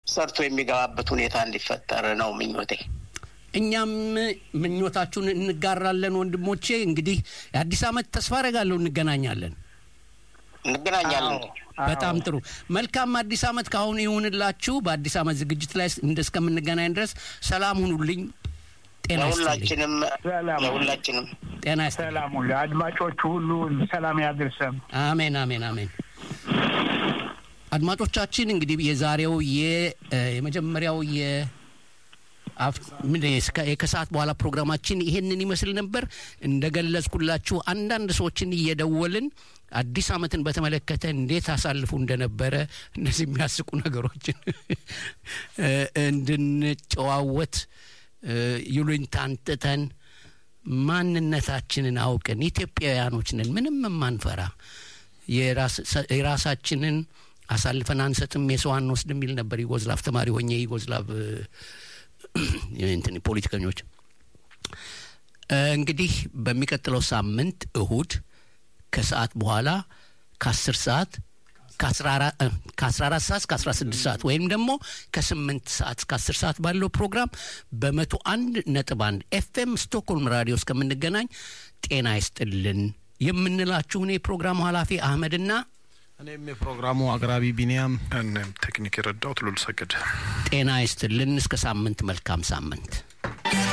ሰርቶ የሚገባበት ሁኔታ እንዲፈጠር ነው ምኞቴ። እኛም ምኞታችሁን እንጋራለን ወንድሞቼ። እንግዲህ የአዲስ ዓመት ተስፋ አደርጋለሁ እንገናኛለን። እንገናኛለን። በጣም ጥሩ መልካም አዲስ ዓመት ካሁኑ ይሁንላችሁ። በአዲስ ዓመት ዝግጅት ላይ እንደ እስከምንገናኝ ድረስ ሰላም ሁኑልኝ። ጤና ይስጥልኝ። ለሁላችንም ሰላም ለሁላችንም ጤና ይስጥልኝ። ሰላም ሁሉ አድማጮቹ ሁሉ ሰላም ያድርሰን። አሜን አሜን አሜን። አድማጮቻችን እንግዲህ የዛሬው የ- የመጀመሪያው የ አፍ- ምንድን ነው የስከ- የከሰዓት በኋላ ፕሮግራማችን ይሄንን ይመስል ነበር። እንደገለጽኩላችሁ አንዳንድ ሰዎችን እየደወልን አዲስ ዓመትን በተመለከተ እንዴት አሳልፉ እንደነበረ እነዚህ የሚያስቁ ነገሮችን እ፣ እንድንጨዋወት እ፣ ይሉኝታን ትተን ማንነታችንን አውቅን ኢትዮጵያውያኖች ነን፣ ምንም የማንፈራ የራስ- የራሳችንን አሳልፈን አንሰጥም፣ የሰው አንወስድ የሚል ነበር ዩጎዝላቭ ተማሪ ሆኜ ዩጎዝላቭ እ፣ እንትን ፖለቲከኞች እ፣ እንግዲህ በሚቀጥለው ሳምንት እሁድ ከሰዓት በኋላ ከአስር ሰዓት ከአስራ አራት ሰዓት እስከ አስራ ስድስት ሰዓት ወይም ደግሞ ከስምንት ሰዓት እስከ አስር ሰዓት ባለው ፕሮግራም በመቶ አንድ ነጥብ አንድ ኤፍኤም ስቶክሆልም ራዲዮ እስከምንገናኝ ጤና ይስጥልን የምንላችሁን የፕሮግራሙ ኃላፊ አህመድና እኔም የፕሮግራሙ አቅራቢ ቢኒያም እኔም ቴክኒክ የረዳሁት ሉል ሰግድ ጤና ይስጥልን እስከ ሳምንት መልካም ሳምንት